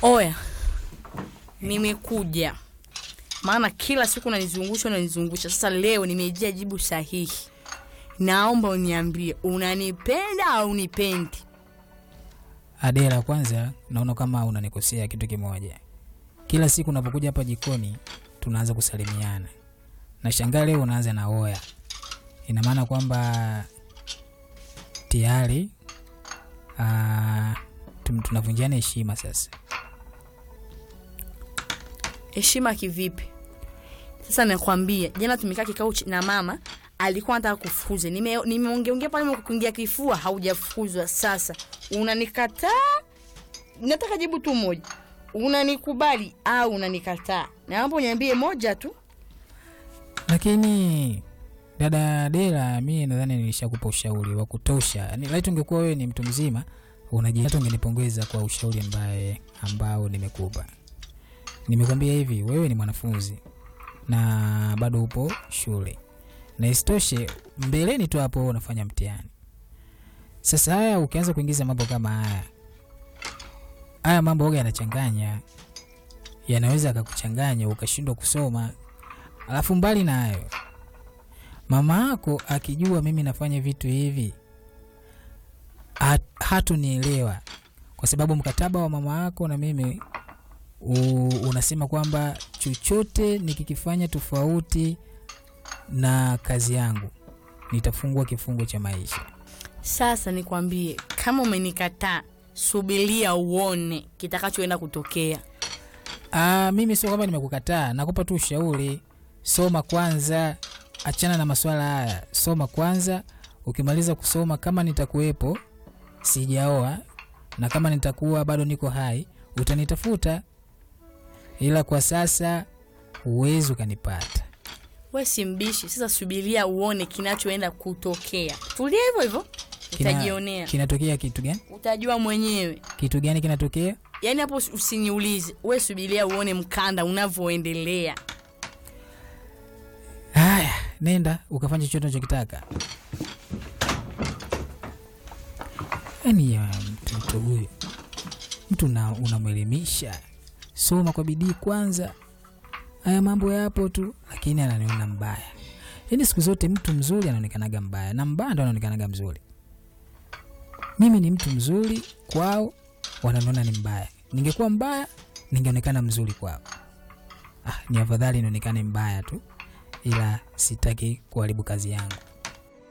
Oya, nimekuja maana kila siku unanizungusha unanizungusha. Sasa leo nimejia jibu sahihi. Naomba uniambie unanipenda au unipendi? Adela, kwanza naona kama unanikosea kitu kimoja. Kila siku unapokuja hapa jikoni tunaanza kusalimiana, na shangaa leo unaanza na oya. Ina maana kwamba tayari ah, tum- tunavunjiana heshima sasa. Heshima kivipi? Sasa nakwambia, jana tumekaa kikao ch- na mama alikuwa anataka kufukuza. Nime nimeongeongea pale kuingia kifua, haujafukuzwa. Sasa unanikataa? Nataka jibu tu moja, unanikubali au unanikataa? Naomba uniambie moja tu. Lakini dada Adela, mi nadhani nilishakupa ushauri wa kutosha. Yani laiti ungekuwa wewe ni mtu mzima unaji, hata ungenipongeza kwa ushauri ambaye ambao nimekupa. Nimekwambia hivi, wewe ni mwanafunzi na bado upo shule, na isitoshe mbeleni tu hapo unafanya mtihani. Sasa haya ukianza kuingiza mambo kama haya, haya mambo oga yanachanganya, yanaweza akakuchanganya ukashindwa kusoma. Alafu mbali na hayo, mama yako akijua mimi nafanya vitu hivi hat, hatunielewa kwa sababu mkataba wa mama yako na mimi u, unasema kwamba chochote nikikifanya tofauti na kazi yangu nitafungwa kifungo cha maisha. Sasa nikwambie, kama umenikataa, subiria uone kitakachoenda kutokea. Ah, mimi sio kwamba nimekukataa, nakupa tu ushauri. Soma kwanza, achana na maswala haya. Soma kwanza, ukimaliza kusoma, kama nitakuwepo sijaoa na kama nitakuwa bado niko hai, utanitafuta, ila kwa sasa huwezi ukanipata. We si mbishi. Sasa subiria uone kinachoenda kutokea. Tulia hivyo hivyo, Kina- utajionea, Kinatokea kitu gani? utajua mwenyewe. Kitu gani kinatokea? Yaani hapo usi- usiniulize, we subiria uone mkanda unavyoendelea. Haya, nenda ukafanya chochote unachokitaka. Yaani ya mtoto huyu, mtu una- unamwelimisha, soma kwa bidii kwanza. Haya mambo yapo tu, lakini ananiona mbaya. Yaani siku zote mtu mzuri anaonekanaga mbaya na mbaya ndo anaonekanaga mzuri. Mimi ni mtu mzuri kwao, wananiona ni mbaya. Ningekuwa mbaya, ningeonekana mzuri kwao. Ah, ni afadhali nionekane mbaya tu ila sitaki kuharibu kazi yangu.